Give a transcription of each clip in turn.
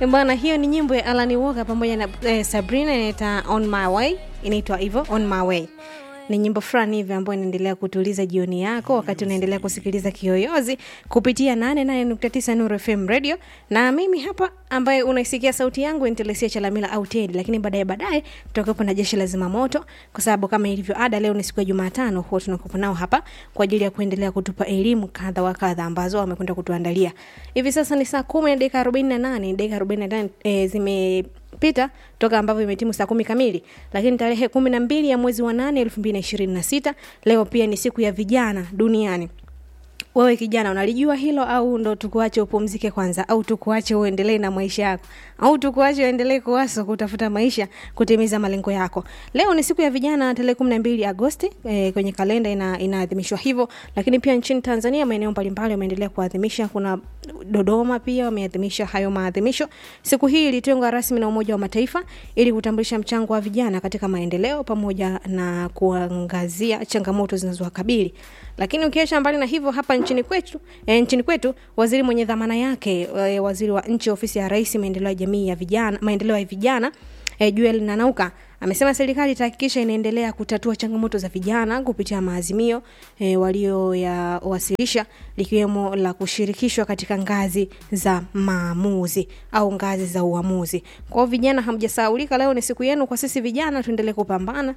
bwana hiyo ni nyimbo ya alani walker pamoja na eh, sabrina inaita on my way inaitwa hivyo on my way ni nyimbo fulani hivi ambayo inaendelea kutuliza jioni yako wakati unaendelea kusikiliza kiyoyozi kupitia 88.9 Nuru FM radio na mimi hapa ambaye unaisikia sauti yangu Intelesia Chalamila au Teddy, lakini baadaye baadaye tutakuwepo na jeshi la zimamoto, kwa sababu kama ilivyo ada, leo ni siku ya Jumatano, huwa tunakuwepo nao hapa kwa ajili ya kuendelea kutupa elimu kadha wa kadha ambazo wamekwenda kutuandalia. Hivi sasa ni saa kumi na dakika 48 dakika 48 eh, zime pita toka ambavyo imetimu saa kumi kamili lakini tarehe kumi na mbili ya mwezi wa nane elfu mbili na ishirini na sita leo pia ni siku ya vijana duniani wewe kijana unalijua hilo au ndo tukuache upumzike kwanza au tukuache uendelee na maisha yako au tukuache uendelee kuwaso kutafuta maisha kutimiza malengo yako leo ni siku ya vijana tarehe kumi na mbili agosti e, kwenye kalenda ina, inaadhimishwa hivyo lakini pia nchini tanzania maeneo mbalimbali wameendelea kuadhimisha kuna dodoma pia wameadhimisha hayo maadhimisho siku hii ilitengwa rasmi na umoja wa mataifa ili kutambulisha mchango wa vijana katika maendeleo pamoja na kuangazia changamoto zinazowakabili lakini ukiacha mbali na hivyo hapa nchini kwetu e, nchini kwetu waziri mwenye dhamana yake e, waziri wa nchi ofisi ya rais maendeleo ya jamii ya vijana maendeleo ya vijana e, Joel Nanauka amesema serikali itahakikisha inaendelea kutatua changamoto za vijana kupitia maazimio e, walioyawasilisha likiwemo la kushirikishwa katika ngazi za maamuzi au ngazi za uamuzi. Kwa hiyo vijana, hamjasahaulika, leo ni siku yenu. Kwa sisi vijana tuendelee kupambana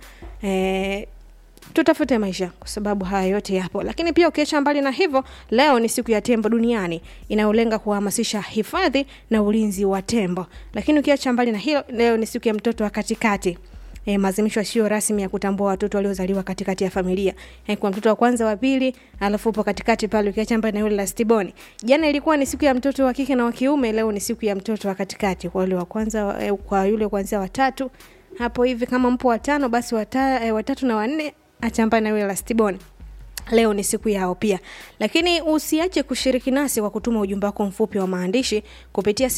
e, tutafute maisha kwa sababu haya yote yapo lakini pia ukiacha mbali na hivyo leo ni siku ya tembo duniani inayolenga kuhamasisha hifadhi na ulinzi wa tembo lakini ukiacha mbali na hilo leo ni siku ya mtoto wa katikati E, maazimisho sio rasmi ya kutambua watoto waliozaliwa katikati ya familia e, kwa mtoto wa kwanza wa pili alafu upo katikati pale ukiacha mbali na yule la stiboni jana ilikuwa ni siku ya mtoto wa kike na wa kiume leo ni siku ya mtoto wa katikati kwa yule wa kwanza e, kwa yule kuanzia watatu hapo hivi kama mpo watano basi wata, e, watatu na wanne achambana na yule la stiboni leo ni siku yao pia lakini usiache kushiriki nasi kwa kutuma ujumbe wako mfupi wa maandishi kupitia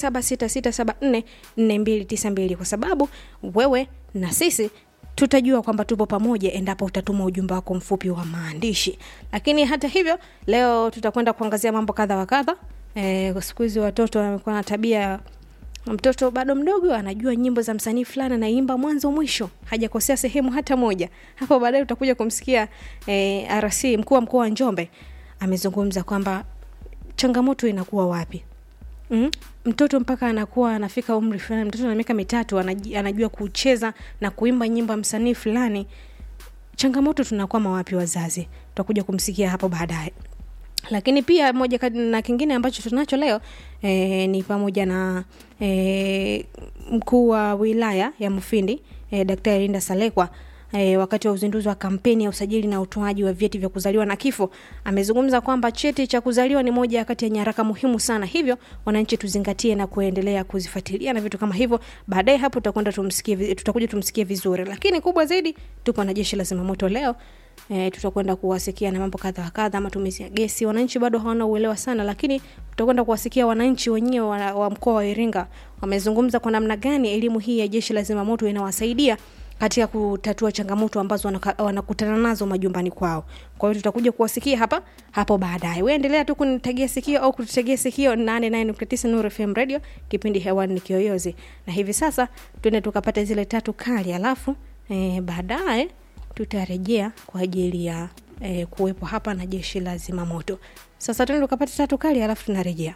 0766744292 kwa sababu wewe na sisi tutajua kwamba tupo pamoja endapo utatuma ujumbe wako mfupi wa maandishi lakini hata hivyo leo tutakwenda kuangazia mambo kadha wa kadha e, siku hizi watoto wamekuwa na tabia mtoto bado mdogo anajua nyimbo za msanii fulani anaimba mwanzo mwisho hajakosea sehemu hata moja hapo baadaye utakuja kumsikia eh, rc mkuu wa mkoa wa njombe amezungumza kwamba changamoto inakuwa wapi mm? mtoto mpaka anakuwa anafika umri fulani mtoto na miaka mitatu anajua kucheza na kuimba nyimbo ya msanii fulani changamoto tunakwama wapi wazazi tutakuja kumsikia hapo baadaye lakini pia moja na kingine ambacho tunacho leo e, ni pamoja na e, mkuu wa wilaya ya mufindi e, daktari linda salekwa E, wakati wa uzinduzi wa kampeni ya usajili na utoaji wa vyeti vya kuzaliwa na kifo amezungumza kwamba cheti cha kuzaliwa ni moja kati ya nyaraka muhimu sana hivyo wananchi tuzingatie na kuendelea kuzifuatilia na vitu kama hivyo baadaye hapo tutakwenda tumsikie tutakuja tumsikie vizuri lakini kubwa zaidi tupo na jeshi la zimamoto leo e, tutakwenda kuwasikia na mambo kadha wa kadha matumizi ya gesi wananchi bado hawana uelewa sana lakini tutakwenda kuwasikia wananchi wenyewe wa, wa mkoa wa iringa wamezungumza kwa namna gani elimu hii ya jeshi la zimamoto inawasaidia katika kutatua changamoto ambazo wanakutana nazo majumbani kwao kwa hiyo tutakuja kuwasikia hapa hapo baadaye uendelea tu kunitagia sikio au kututegea sikio 89 Nuru FM radio kipindi hewani ni kiyoyozi na hivi sasa tuende tukapata zile tatu kali alafu e, baadaye tutarejea kwa ajili ya e, kuwepo hapa na jeshi la zimamoto sasa tuende tukapata tatu kali alafu tunarejea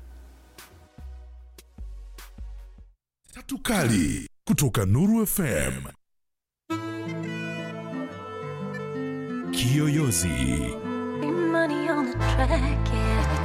tatu kali kutoka nuru fm kiyoyozi Money on the track, yeah.